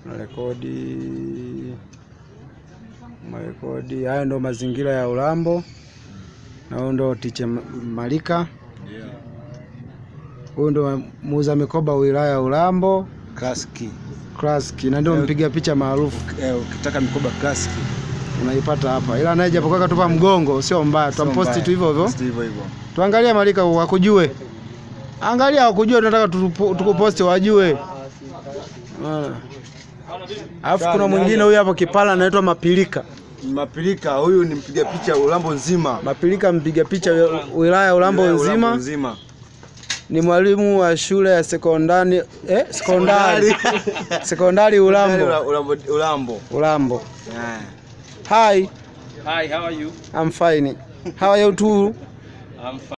Rekodi marekodi. Haya ndo mazingira ya Urambo, na huyu ndo Ticha Malika. Huyu ndo muuza mikoba wilaya ya Urambo Klasiki. Classic, na ndio mpiga picha maarufu Eh, ukitaka mikoba klasiki unaipata hapa, ila naye japokuwa katupa mgongo sio mbaya, tutamposti tu hivyo hivyo. hivyo hivyo. Tuangalie Malika wakujue, angalia wakujue, tunataka tutupo- tukuposti wajue. Ah. Alafu kuna mwingine huyu hapo kipala anaitwa Mapilika. Mapilika huyu ni mpiga picha Urambo nzima. Mapilika mpiga picha wi- wilaya ya Urambo Urambo nzima, nzima. ni mwalimu wa shule ya sekondari eh, sekondari sekondari Urambo Urambo. Urambo. Urambo. Eh. Hi, Hi, how are you? I'm fine. How are you too? I'm fine.